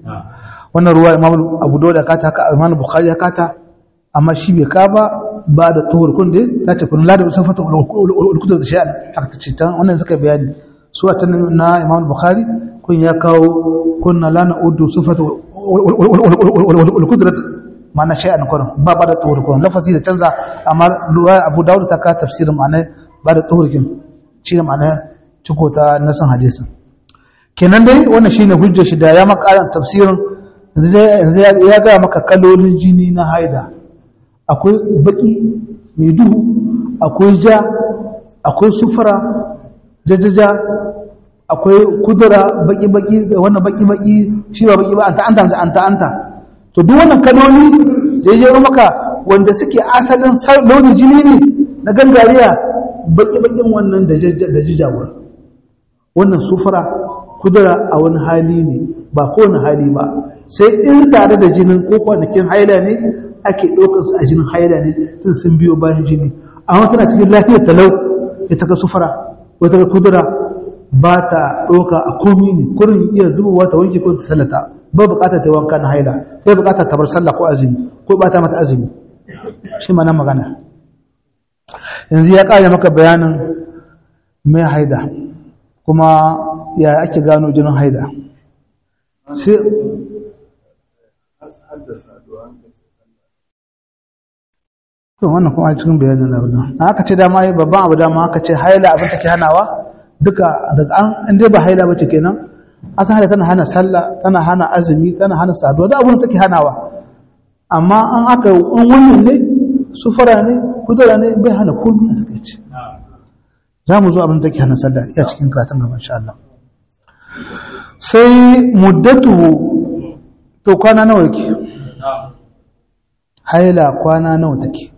wannan ruwa imam abu dawud ya kata haka imam bukhari ya kata amma shi bai ka ba ba da tuhur kun dai ta ce kun lada sun fata ulkudu da sha'an haka ta ce tan wannan suka bayani su a tan na imam bukhari kun ya kawo kunna lana udu sufata ulkudu ma'ana shay'an kurin ba ba da tuhur kurin lafazi da canza amma ruwa abu dawud ta ka tafsirin ma'ana ba da tuhur kin shi ne ma'ana ciko ta nasan hadisin kenan dai wannan shine hujjar shi da ya makaran tafsirin yanzu ya ga maka kalolin jini na haida akwai baki mai duhu akwai ja akwai sufura jajaja akwai kudura baki-baki wannan baki-baki shi ba baki ba anta anta anta anta to duk wannan kaloli da ya maka wanda suke asalin launin jini ne na gangariya baki-bakin wannan da jijawar wannan sufura kudura a wani hali ne ba kowane hali ba sai in tare da jinin ko kwanakin haila ne ake ɗaukarsu a jinin haila ne sun sun biyo bayan jini amma tana cikin lafiyar talau ya taka sufura wata ga kudura ba ta ɗauka a komi ne kurin iya zubowa ta wanke ko ta sallata ba buƙatar ta wanka na haila ba buƙatar ta bar sallah ko azumi ko ba ta mata azumi shi ma nan magana yanzu ya ƙara maka bayanin mai haida kuma ya ake gano jinin haida sai to wannan kuma a cikin bayanin abin aka ce dama yi babban abu dama aka ce haila abin take hanawa duka daga an inda ba haila bace kenan asan haila tana hana sallah tana hana azumi tana hana saduwa da abin da take hanawa amma an aka in wannan ne sufara ne kudura ne bai hana komai a takaice za mu zo abin da take hana sallah iya cikin karatun gaba insha Allah sai muddatu to kwana nawa yake haila kwana nawa take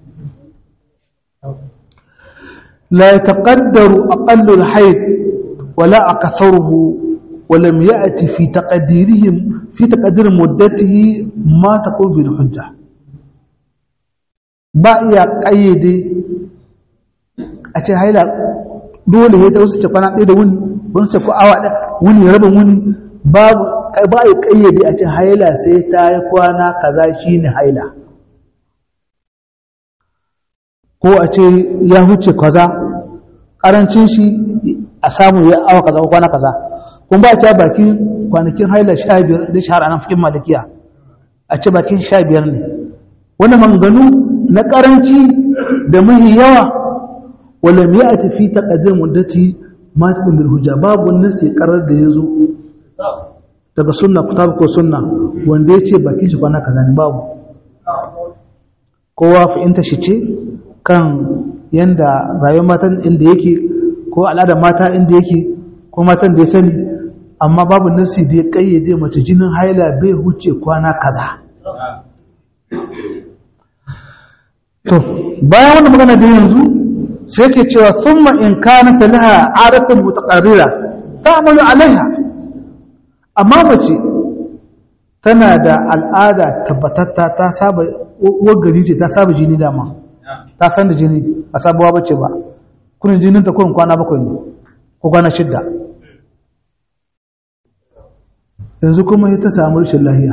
لا يتقدر أقل الحيض ولا أكثره ولم يأتي في تقديرهم في تقدير مدته ما تقول بالحجة بقي قيد أتي هايلا dole ya ta wasu ce kwana ɗaya da wuni wani ce ko awa ɗaya wuni rabin wuni babu ba ya ƙayyade a ce haila sai ta yi kwana kaza shine haila ko a ce ya huce kaza karancin shi a samu ya awa kaza ko kwana kaza kun ba ta bakin kwanakin haila sha biyar da shahara nan fikin malikiya a ce bakin sha biyar ne wani manganu na karanci da mahi yawa wala mai a tafi ta ƙadir muddati ma ta bil hujja babu nasi karar da ya zo daga sunna kutab ko sunna wanda ya ce bakin shi kwana kaza ne babu kowa fahimta shi ce kan yanda rayuwar matan inda yake ko al'adar mata inda yake ko matan da ya sani amma babu nasi da ya kayyade mace jinin haila bai huce kwana kaza to bayan wannan magana da yanzu sai ke cewa summa in kana ta laha adatun mutaqarrira ta'malu alaiha amma mace tana da al'ada tabbatatta ta saba wagari ce ta saba jini dama ta san da jini a sabuwa bace ba kunin jinin ta kurin kwana bakwai ne ko kwana shidda yanzu kuma ya ta samu rashin lahiya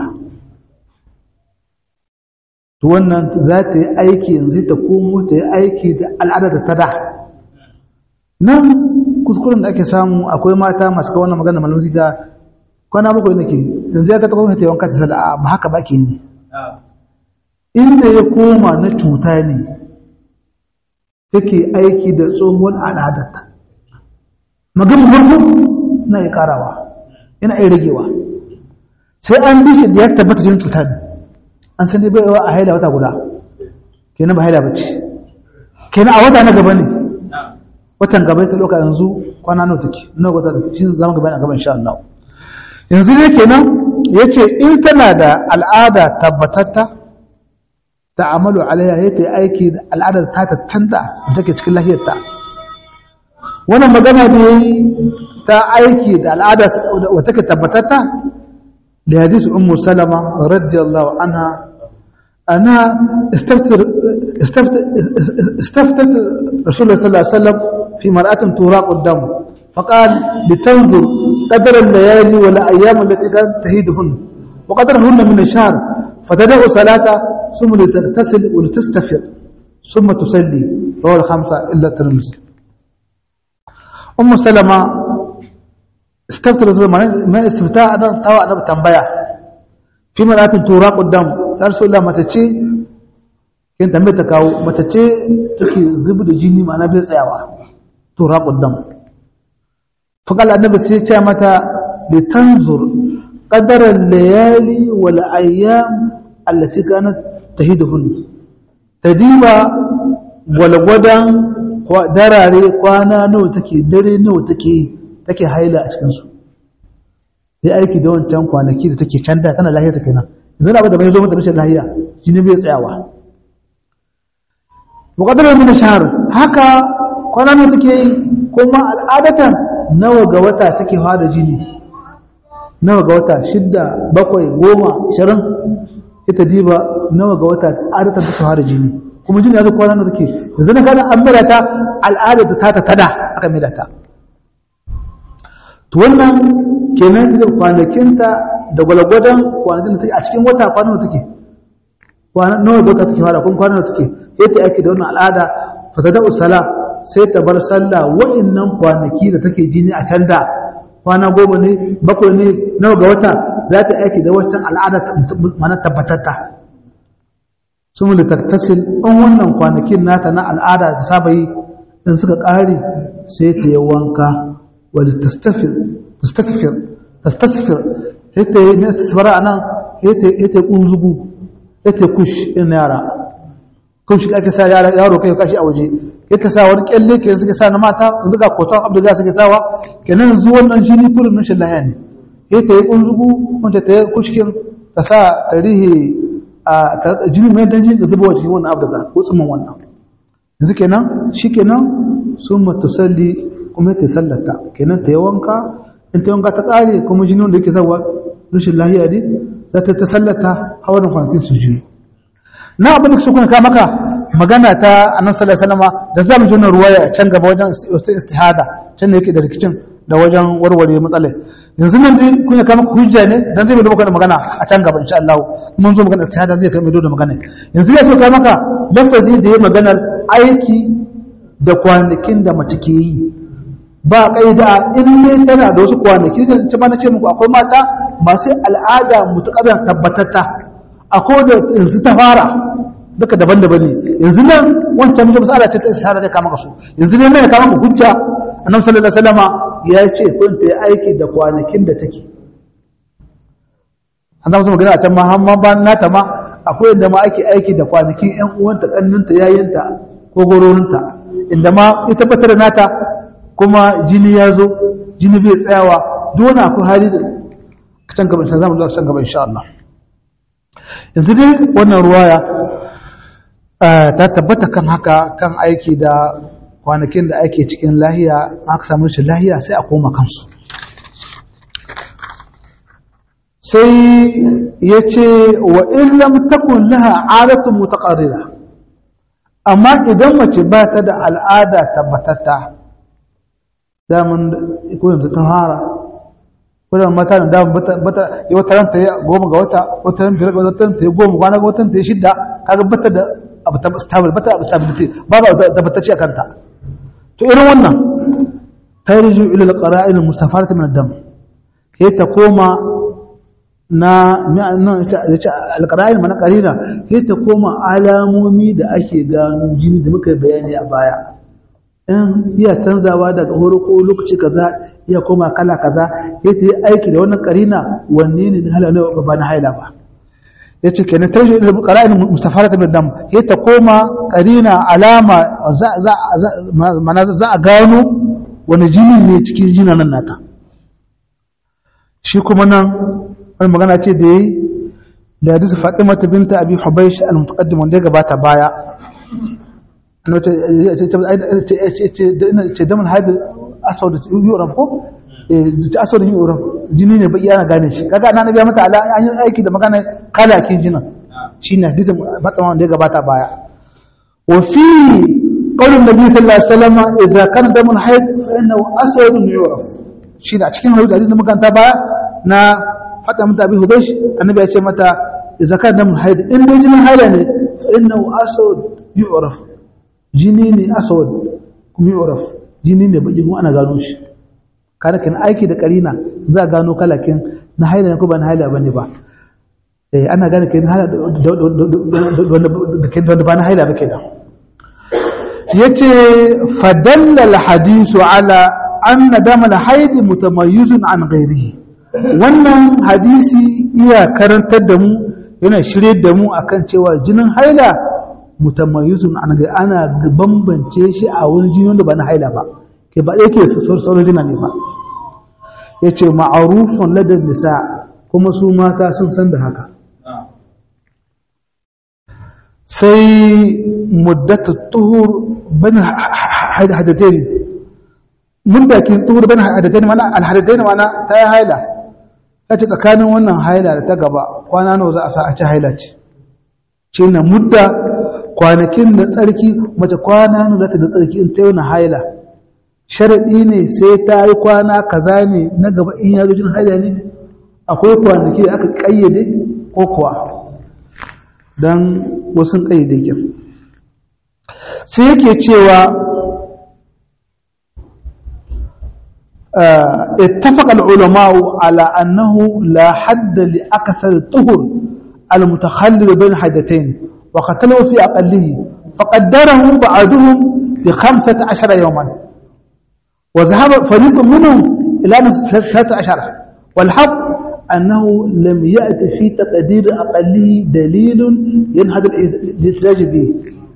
to wannan za ta yi aiki yanzu ta komo ta yi aiki da al'adar da ta da nan kuskuren da ake samu akwai mata masu kawo wannan magana malamu zika kwana bakwai nake yanzu ya ta kawo ta yawan kata sada ba haka ba ke ne inda ya koma na cuta ne take aiki da tsohon al'adarta maganin farko na iya karawa yana iya ragewa sai an bi shi da ya tabbata jinin cuta ne an san dai baiwa a haila wata guda kenan ba haila bace kenan a wata na gaba ne watan gaba ta loka yanzu kwana nawa take nawa wata take shi zama gaba a gaba insha Allah yanzu ne kenan yace in tana da al'ada tabbatatta ta'amalu alaiha ya ta aiki da al'adar ta ta tanda da take cikin lahiyarta wannan magana da yayi ta aiki da al'ada wa take tabbatatta da hadisi ummu salama radiyallahu anha ana istaftar istaftar istaftat rasulullah sallallahu alaihi wasallam fi mar'atin turaq ad-dam فقال لتنظر قدر الليالي والأيام التي كانت تهيدهن wa qadarahunna min ash-shahr fatad'u salata thumma taghtasil wa tastafir thumma tusalli rawal khamsa illa tirmidhi ummu salama استفتى رسول الله ما استفتاء أنا توا أنا بتنبيا في مرات تراق قدام رسول الله ما تشي كنت أمي تكاو ما تشي تكي زبد جيني ما نبي سيوا تراق قدام فقال النبي سيتشا متى لتنظر قدر الليالي والأيام التي كانت تهيدهن تديبا والغدان دراري قوانا نو تكي دري نو تكي take haila a cikinsu sai aiki da wancan kwanaki da take canda tana lahiya ta kenan yanzu na da bai zo mata rashin lahiya jini bai tsayawa muqaddara min shahr haka kwana ne take yi kuma al'adatan nawa ga wata take fara jini nawa ga wata shidda bakwai goma ishirin ita diba nawa ga wata adatan take fara jini kuma jini ya zo kwana ne take yanzu na kana an mira ta al'adar ta ta tada aka mira ta to wannan kenan da kwanakinta da gwalgwadon kwanakin da take a cikin wata kwanan da take kwanan nawa da take fara kun kwanan da take yadda ake da wannan al'ada fasada usala sai ta bar sallah wa'annan kwanaki da take jini a can da kwana goma ne bakwai ne nawa ga wata za ta aiki da wancan al'ada mana tabbatatta sun da tattasil an wannan kwanakin nata na al'ada ta saba yi in suka ƙare sai ta yi wanka ولتستفر تستسفر تستسفر هيتا استسفر انا هيتا هيتا kunzugu هيتا kush in yara kush da ake sa yara yaro kai kashi a waje yake sa wani kyalle ke suke sa na mata yanzu ga koton abdullahi suke sawa kenan yanzu wannan jini kullun nan shin lahiya ne hيتا yi kunzugu wanda ta kushkin ta sa tarihi a jini mai dan jini da zuba cikin wannan abdullahi ko tsumin wannan yanzu kenan shikenan sun matusalli kuma ta sallata kenan ta yi wanka in ta wanka ta ƙare kuma jini wanda yake zawa rashin lahiya ne za ta ta sallata hawan kwanakin su jini na abin da su kuna ka maka magana ta annan sallallahu alaihi wasallam da zamu ji wannan ruwaya can gaba wajen istihada can ne yake da rikicin da wajen warware matsalai yanzu nan dai kuna ka maka hujja ne dan zai mai da magana a can gaba insha Allah mun zo magana istihada zai kai mai da magana yanzu ya so ka maka lafazi da ya maganar aiki da kwanakin da mace ke yi ba kaida in ne tana da wasu kwanaki zan ci na ce muku akwai mata masu al'ada mutakadar tabbatatta akwai da yanzu ta fara duka daban-daban ne yanzu nan wancan musu masala ce ta isara zai kama su yanzu ne mai kama ku hujja annabi sallallahu alaihi wasallama ya ce kun ta aiki da kwanakin da take an zama magana a can ma har ma ba nata ma akwai inda ma ake aiki da kwanakin ƴan uwanta kanninta yayinta ko gororinta inda ma ita tabbatar da nata kuma jini ya zo jini bai tsayawa dole akwai hali da can gaba insha Allah can gaba insha Allah yanzu dai wannan ruwaya ta tabbata kan haka kan aiki da kwanakin da ake cikin lahiya aka samu shi lahiya sai a koma kansu sai ya ce wa illam takun laha adatun mutaqarrira amma idan mace ba ta da al'ada tabbatatta daman ko yanzu ta fara kudan mata da daman bata yi wata ranta ya goma ga wata wata ran biyar ga wata ta yi goma kwana ga wata ta yi shidda kaga bata da abu ta stable bata abu stability ba ba tabbatacce a kanta to irin wannan tarju ila al-qara'in al-mustafarata min ad-dam sai ta koma na al-qara'in mana qarina sai ta koma alamomi da ake gano jini da muka bayani a baya in iya canzawa daga horo ko lokaci kaza iya koma kala kaza ya ta yi aiki da wannan karina wanne ne na haila ne ba na haila ba ya ce kenan tarji da qara'in mustafara ta dam ya ta koma karina alama za za mana za a gano wani jini ne cikin jinanan nata shi kuma nan wani magana ce da yi da hadisi Fatima binta Abi Hubaysh al-mutaqaddim wanda ya gabata baya ce damin haidar asau da yoraf ko asau da yoraf jini ne baki ana gane shi kaga na nabiya mata ala an yi aiki da magana kalakin jinin shi ne hadisin matsawan da ya gabata baya wa fi qawlin nabi sallallahu alaihi wasallam idza kana damun haid fa innahu aswad yoraf shi ne a cikin hadisi da muka ta baya na fata mata abi hubaysh annabi ya ce mata idza kana damun haid in dai jinin haila ne fa innahu aswad yu'raf jini ne aswad kuma yu'raf jini ne baki kuma ana gano shi kada kan aiki da karina za a gano kalakin na haila ne ko ba na haila bane ba eh ana gane kai haila da ba na haila ba kenan yace fadalla alhadisu ala anna dam alhaid mutamayyizun an ghairihi wannan hadisi iya karantar da mu yana shirye da mu akan cewa jinin haila mutamayyizun an ghairi ana bambance shi a wani jini wanda ba na haila ba ke ba yake sauran jina ne ba yace ma'arufun ladar nisa kuma su mata sun san da haka sai muddatu tuhur bani hadatain muddakin tuhur bani hadatain mana alhadatain mana ta yi haila ta ce tsakanin wannan haila da ta gaba kwana nawa za a sa a ci haila ce ce na mudda kwanakin da tsarki mace kwana nawa za ta da tsarki in ta yi haila sharaɗi ne sai ta yi kwana kaza ne na gaba in ya zo jin haila ne akwai kwanaki da aka ƙayyade ko kuwa don wasu ƙayyade kyan sai yake cewa اتفق العلماء على أنه لا حد لأكثر الطهر المتخلل بين حدتين وقتلوا في أقله فقدره بعضهم بخمسة عشر يوما وذهب فريق منهم إلى ثلاثة عشر والحق أنه لم يأت في تقدير أقله دليل ينهض الاحتجاج به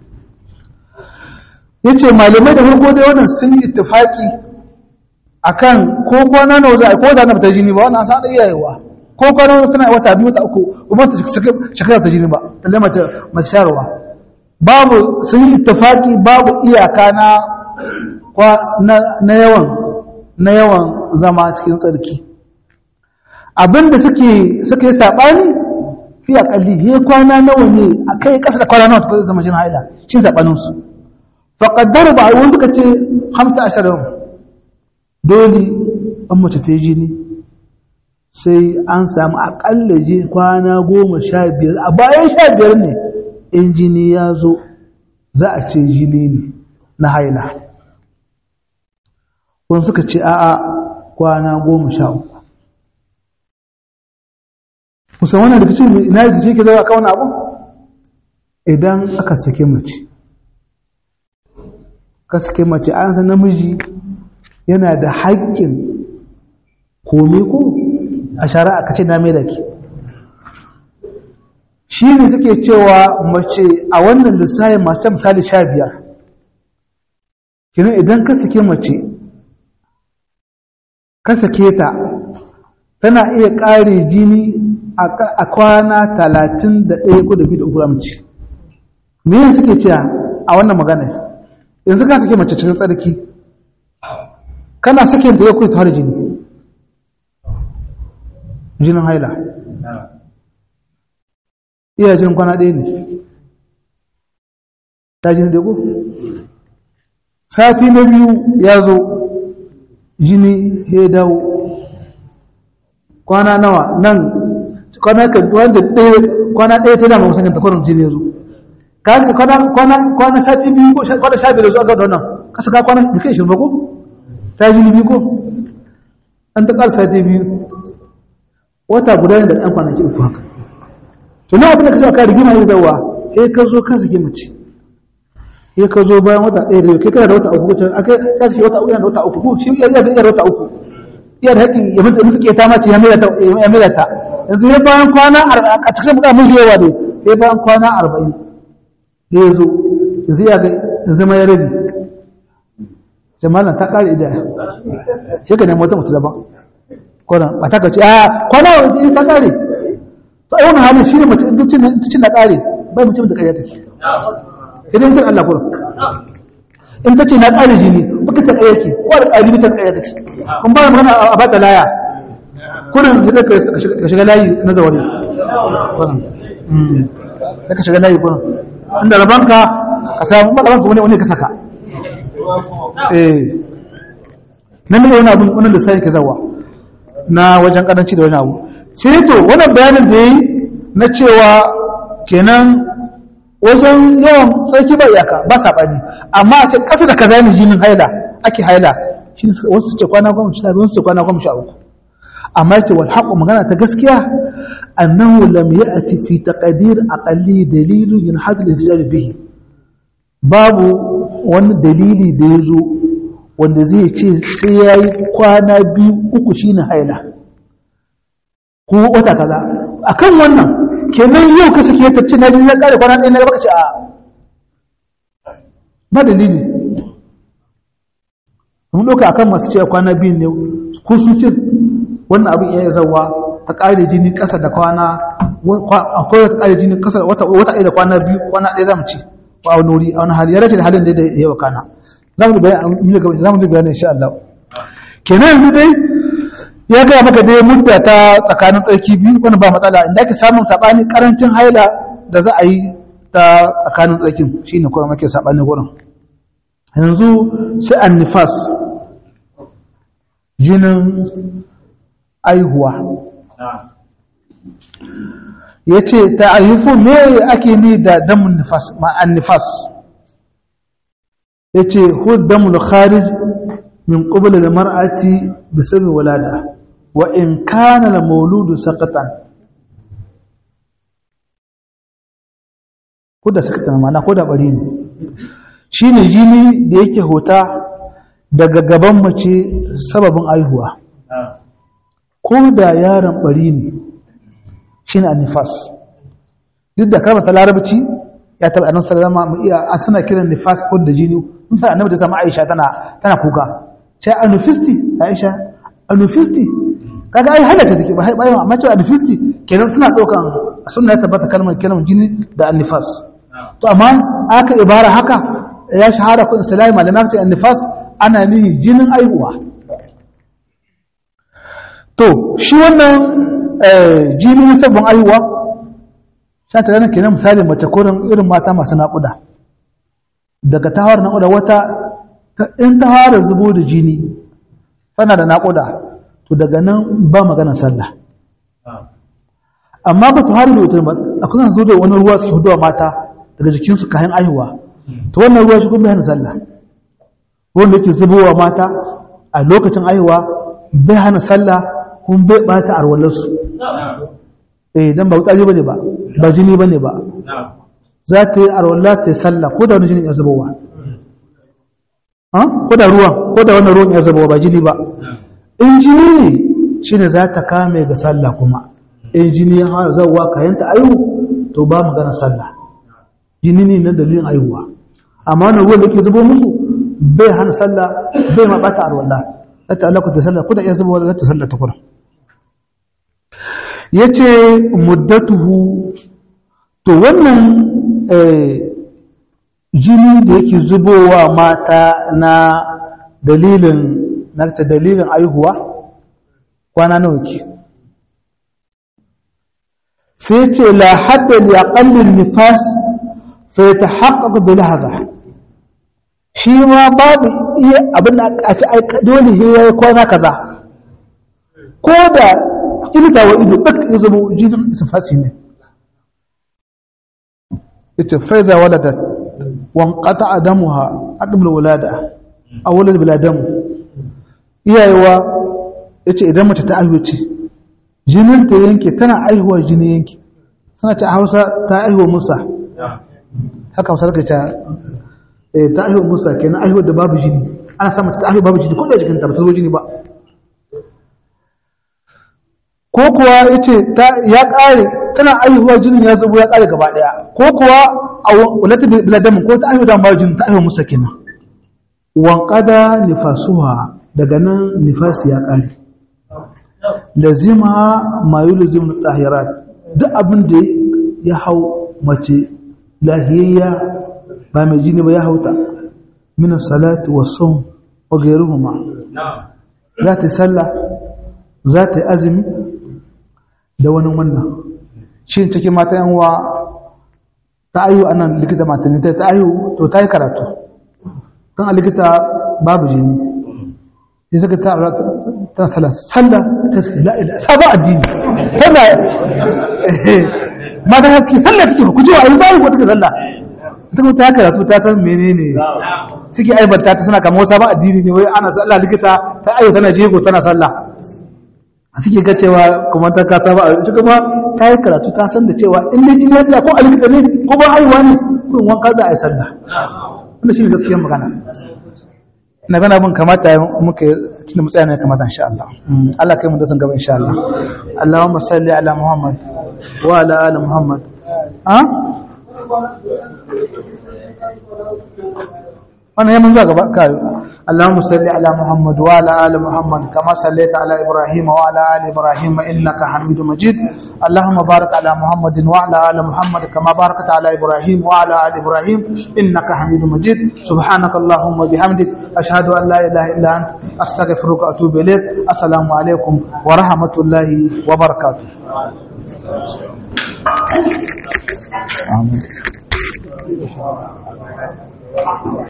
yace malamai da farko dai wannan sun yi ittifaki akan ko kwana nawa za a ko da na ta jini ba wannan san iyayewa ko kwana nawa tana wata biyu wata uku kuma ta shekara ta jini ba talle mace mace sharwa babu sun yi ittifaki babu iyaka na na yawan na yawan zama cikin tsarki abinda suke suke yi sabani fi akalli he kwana nawa ne akai kasa da kwana nawa ta zama jin haila shi sabanin su fa qaddaru ba wani suka ce 15 yau dole an mace ta jini sai an samu akalla ji kwana goma sha biyar a bayan sha biyar ne in jini ya zo za a ce jini ne na haila wani suka ce a'a kwana goma sha uku kusan wannan rikici ina rikici ke zama kawai abu idan aka sake mace ka sake mace an san namiji yana da haƙƙin kome ko a shari'a ka ce na mai da ke shi ne suke cewa mace a wannan lissayin masu misali sha biyar kinan idan ka sake mace ka sake ta tana iya ƙare jini a kwana talatin da ɗaya ko da biyu da uku amince me yin suke cewa a wannan magana yanzu ka sake mace cikin tsarki kana sakin ta ya kuwa tare jini jinin haila iya jinin kwana ɗaya ne ta jini da ku sati na biyu ya zo jini ya dawo kwana nawa nan kwana kwana ɗaya ta dama musamman takwarar jini ya zo kwana sati biyu ko kwana sha biyu da zuwa ga da wannan kasa ka kwana duka ishirin ba ko ta jini biyu ko an ta ƙarsa sati biyu wata guda ne da ɗan kwanaki uku haka to na abin da ka sa ka rigima ya zawa sai ka zo ka sake mace sai ka zo bayan wata ɗaya da kai kana da wata uku ko akai ka sake wata uku yana da wata uku ko shi iya da iya da wata uku iya da haƙƙin ya mutu mutu ke ta mace ya mai ta ya mai ta yanzu sai bayan kwana a cikin muka mun yawa ne sai bayan kwana 40 ya zo yanzu ya ga yanzu mai rabi jama'a ta kare idaya shi ka nemi wata mutu daban kwana ba ta kace a kwana wani ta kare to ai wannan halin shine mace duk cin da kare bai mutum da kariya take idan kin Allah kurin in tace na kare jini baka ta kariya ke ko da kare ta kariya take kun ba magana a bata laya kurin da ka shiga layi na zawari kurin da ka shiga layi kurin inda rabanka ka samu rabanka wani wani ka saka eh nan ne wani abu wannan da sai ke zawa na wajen karanci da wani abu sai to wannan bayanin da yi na cewa kenan wajen yawan tsarki ba iyaka ba saɓani amma a ce ƙasa da kaza ne jinin haila ake haila shi wasu ce kwana goma sha biyu wasu ce kwana goma sha uku amma yace wal haqqu magana ta gaskiya annahu lam ya'ti fi taqdir aqalli dalilun yanhadu al-ihtijaj bihi babu wani dalili da yazo wanda zai ce sai yayi kwana biyu uku shine haila ko wata kaza akan wannan kenan yau ka sake ta ce na ji na kare kwana ɗaya na baka ce a ba dalili mun ɗauka akan masu cewa kwana biyu ne ko su ce wannan abin iya zawa ta ƙare jini ƙasa da kwana akwai wata ƙare jini ƙasa wata ɗaya da kwana biyu kwana ɗaya za mu ci a wani wuri a wani hali ya race da halin da ya yi wa kana za mu ji bayani insha Allah kenan yanzu dai ya gaya maka dai mudda ta tsakanin tsarki biyu wani ba matsala inda ake samun saɓani ƙarancin haila da za a yi ta tsakanin tsarkin shine kuma muke saɓani gurin yanzu sai an nifas jinin aihuwa ya ce ta aihufu me ake ni da damun nifas ma'an nifas ya ce hud damun kharij min ƙubula da mar'ati bisabi walada wa in kana da mauludu sakatan ko da sakatan ma'ana ko da bari ne shi ne jini da yake hota daga gaban mace sababin aihuwa ko da yaron bari ne shi ne nifas duk da kama ta larabci ya taɓa annan salama mu iya an suna kiran nifas ko da jini in ta annabi da sama aisha tana tana kuka sai anufisti aisha anufisti kaga ai halatta take ba bayan amma cewa anufisti kenan suna ɗaukan sunna ya tabbata kalmar kalmar jini da annifas to amma aka ibara haka ya shahara kun islami malamai ce annifas ana nihi jinin aihuwa to shi wannan jini sabbin aihuwa sha ta ranar kenan misali mace kurin irin mata masu naƙuda daga tawar naƙuda wata in ta fara zubo da jini tana da naƙuda to daga nan ba maganar sallah amma ba ta fara da wutar ba a kusan zo da wani ruwa su hudu mata daga jikinsu kayan aihuwa to wannan ruwa shi kuma bai hana sallah wanda yake zubowa mata a lokacin aihuwa bai hana sallah kun bai bata arwalarsu eh dan ba wutsari bane ba ba jini bane ba za ta yi arwala ta yi sallah ko da wani jini ya zubowa ko da ruwan ko da wannan ruwan ya zubowa ba jini ba in jini ne shine za ta kame ga sallah kuma in jini ya fara zawwa kayan ta aihu to ba magana sallah jini ne na dalilin aihuwa amma wannan ruwan da ke zubo musu bai hana sallah bai ma bata arwala ta Allah ku ta sallah ku da iya zubowa za ta sallah ta kura ya ce muddatuhu to wannan jini da yake zubowa mata na dalilin na ta dalilin aihuwa kwana nawa ke sai ce la hadda li aqallin nifas fa yatahaqqaq bi lahza shi ma babu iya abin da a ci dole yayi kwana kaza ko da ilita wa ido duk ya zama jinin isfasi ne ita faiza waladat wan qata'a damuha aqbal wulada aw walad bila dam iyayewa yace idan mace ta aihu ce jinin ta yanke tana aihuwa jini yanke sana ta Hausa ta aihuwa Musa haka Hausa take ta eh ta aihuwa Musa kenan aihuwa da babu jini ana sa mace ta aihuwa babu jini ko da jikin ta ba ta zo jini ba ko kuwa ya ce ya ƙare tana aihuwa jinin ya zubo ya ƙare gaba ɗaya ko kuwa a wulata biladamin ko ta aihu da bawa jinin ta aihu musa kenan wanƙada nifasuwa daga nan nifasi ya ƙare lazima mayu lazim tahirat duk abin da ya hau mace lahiyayya ba mai jini ba ya hauta min salatu wa sawm wa ghayruhuma za ta yi sallah za ta yi azumi da wani wannan shi cikin mata yanwa ta ayu a nan likita maternity ta ayu to ta yi karatu kan a likita babu jini sai suka ta sallah sallah ta suke la ila sabon addini tana mata ta suke sallah take ku ji wa yanzu ai ko take sallah ita kuma ta karatu ta san menene suke aibanta ta suna kama wasu sabon addini ne wai ana sallah likita ta ayo tana jego tana sallah suke ga cewa kuma ta kasa ba ita kuma ta yi karatu ta san da cewa in dai jini ya tsaya ko a likita ne ko ba haihuwa ne kurin wanka za a yi sallah wannan shi ne gaskiyar magana na gana bin kamata muka tunda matsaya ne kamata insha Allah Allah kai mu da san gaba insha Allah Allahumma salli ala Muhammad wa ala ali Muhammad ha wannan yamin zuwa gaba kai Allahumma salli ala Muhammad wa ala ali Muhammad kama sallaita ala Ibrahim wa ala ali Ibrahim innaka Hamidum Majid Allahumma barik ala Muhammad wa ala ali Muhammad kama barakta ala Ibrahim wa ala ali Ibrahim innaka Hamidum Majid subhanaka Allahumma bihamdik ashhadu an la ilaha illa anta astaghfiruka wa atubu ilaik assalamu alaikum wa rahmatullahi wa barakatuh Amin